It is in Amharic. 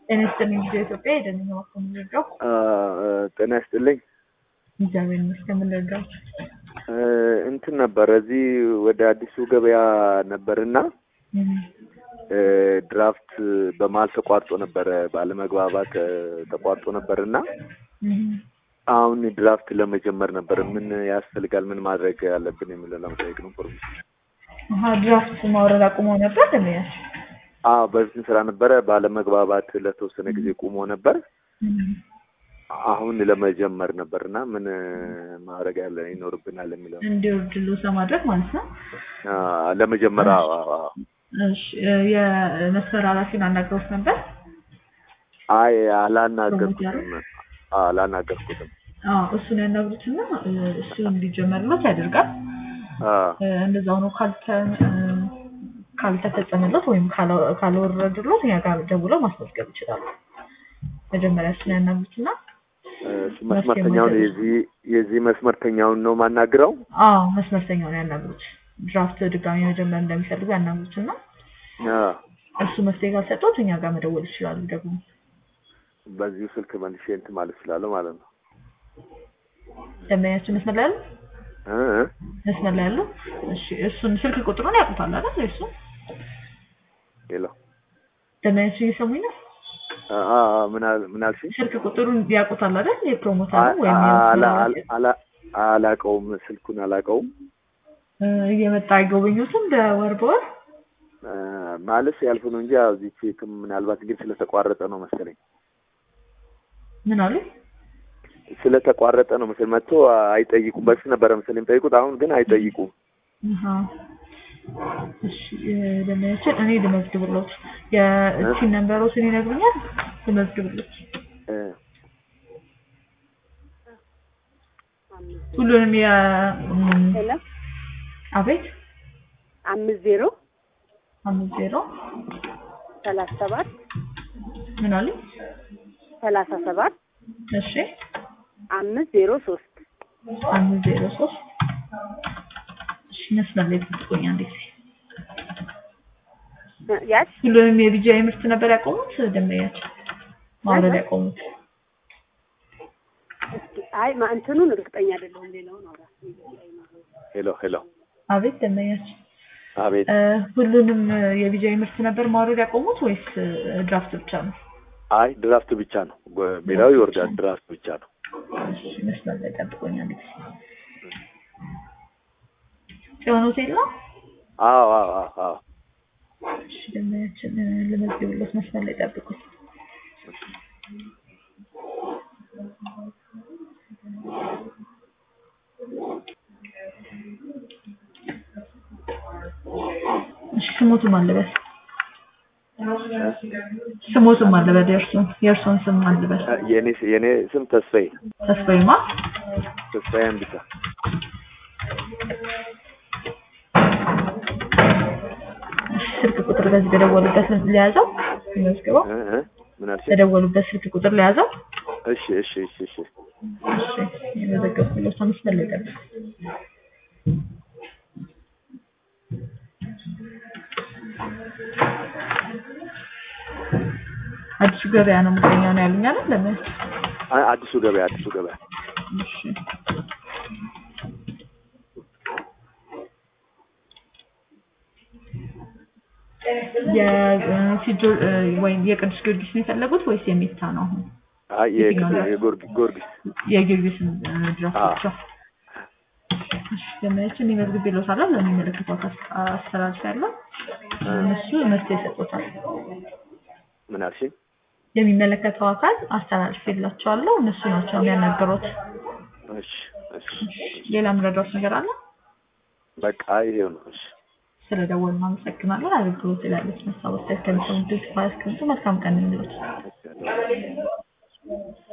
ጤና ይስጥልኝ ጊዜ ኢትዮጵያ የደንኛ ማኮ የምንረዳው ጤና ይስጥልኝ። እግዚአብሔር ይመስገን የምንረዳው እንትን ነበር እዚህ ወደ አዲሱ ገበያ ነበርና ድራፍት በመሀል ተቋርጦ ነበረ፣ ባለመግባባት ተቋርጦ ነበርና አሁን ድራፍት ለመጀመር ነበር። ምን ያስፈልጋል? ምን ማድረግ ያለብን የሚለው ለመጠየቅ ነው። ፕሮሚስ ድራፍት ማውረድ አቁመው ነበር ደንበኛች? አዎ በፊት ስራ ነበረ፣ ባለመግባባት ለተወሰነ ጊዜ ቁሞ ነበር። አሁን ለመጀመር ነበር እና ምን ማድረግ ያለ ይኖርብናል የሚለው እንዲወርድሉ ለማድረግ ማለት ነው። ለመጀመር አዎ፣ አዎ። እሺ የመስመር ኃላፊውን አናግረውት ነበር? አይ አላናገርኩትም፣ አላናገርኩትም። አዎ እሱን ያናግሩትና እሱ እንዲጀመርለት ያደርጋል። እንደዛ ሆኖ ካልተ ካልተፈጸመለት ወይም ካልወረድሎት እኛ ጋር ደውለው ማስመዝገብ ይችላሉ። መጀመሪያ እሱን ያናግሩትና መስመርተኛውን የዚህ የዚህ መስመርተኛውን ነው ማናግረው? አዎ መስመርተኛውን ያናግሩት። ድራፍት ድጋሚ መጀመር እንደሚፈልጉ ያናግሩትና እሱ መፍትሄ ካልሰጡት እኛ ጋር መደወል ይችላሉ። ደግሞ በዚሁ ስልክ መልሼ እንትን ማለት እችላለሁ ማለት ነው። ደንበኛችን መስመር ላይ ያሉ መስመር ላይ ያሉ እሺ፣ እሱን ስልክ ቁጥሩን ያውቁታል አይደል? እሱ ሄሎ፣ ደንበኛችን እየሰሙኝ ነው? ምን አልሽኝ? ስልክ ቁጥሩን ያውቁታል አይደል? የፕሮሞተሩ ወይም አላቀውም፣ ስልኩን አላቀውም። እየመጣ አይጎበኙትም በወር በወር ማለት ያልፉ ነው እንጂ እዚህ ቼክም ምናልባት ግን ስለተቋረጠ ነው መሰለኝ። ምን አሉ? ስለተቋረጠ ነው መሰለኝ መጥቶ አይጠይቁም። በፊት ነበረ መሰለኝ የሚጠይቁት፣ አሁን ግን አይጠይቁም። እሺ ደንበኛችን እኔ ልመዝግብሎት የቲን ነምበሮትን ይነግሩኛል? ልመዝግብሎት ሁሉንም የ አቤት አምስት ዜሮ አምስት ዜሮ ሰላሳ ሰባት ምን አሉ? ሰላሳ ሰባት እሺ አምስት ዜሮ ሶስት አምስት ዜሮ ሶስት እሺ መስመር ላይ ትቆኛ እንዴት ያች ሁሉንም የቢጂአይ ምርት ነበር ያቆሙት ደንበኛቸው ማውረድ ያቆሙት አይ እንትኑን እርግጠኛ አይደለሁም ሌላውን አውራ ሄሎ ሄሎ አቤት ደንበኛቸው አቤት ሁሉንም የቢጂአይ ምርት ነበር ማውረድ ያቆሙት ወይስ ድራፍት ብቻ ነው? አይ ድራፍት ብቻ ነው። ሌላው ይወርዳል፣ ድራፍት ብቻ ነው። እሺ መስመር ላይ ጠብቆኛ እንዴት ጽዮን ሆቴል ነው? አዎ አዎ አዎ አዎ። እሺ ደንበኛችን ልመዝግብሎት መስመር ላይ ጠብቁት። እሺ ስሞቱም አለበት ስሞቱም አለበት የእርሱን የእርሱን ስም አለበት የኔ የኔ ስም ተስፋዬ ተስፋዬማ ተስፋዬ አንቢሳ ስልክ ቁጥር በዚህ በደወሉበት ሊያዘው ይመዝግበው ምን አልሽ? በደወሉበት ስልክ ቁጥር ሊያዘው እሺ እሺ እሺ እሺ እሺ የመዘገብኩለት ሰው መስመር ላይ ጠብቅ አዲሱ ገበያ ነው የምገኘው ነው ያሉኝ አይደል? ለምን አዲሱ ገበያ አዲሱ ገበያ እሺ የፊጆ ወይም የቅዱስ ጊዮርጊስ ነው የፈለጉት ወይስ የሚታ ነው? አሁን አይ የጊዮርጊስ ጊዮርጊስ የጊዮርጊስን ድራፍት ብቻ። እሺ ደመያችን ሊመዝግብ ይሎታል ለሚመለከተው አስተላልፍ ያለው እነሱ መፍትሄ ይሰጡታል። ምን አልሽኝ? የሚመለከተው አካል አስተላልፍ የላቸዋለሁ እነሱ ናቸው የሚያናገሩት። እሺ እሺ ሌላ ምረዳት ነገር አለ? በቃ ይሄው ነው። እሺ ስለደወሉ አመሰግናለን። አገልግሎት ላለች መሳወት ከሚሰሙ ድርጅት መልካም ቀን እንሎት።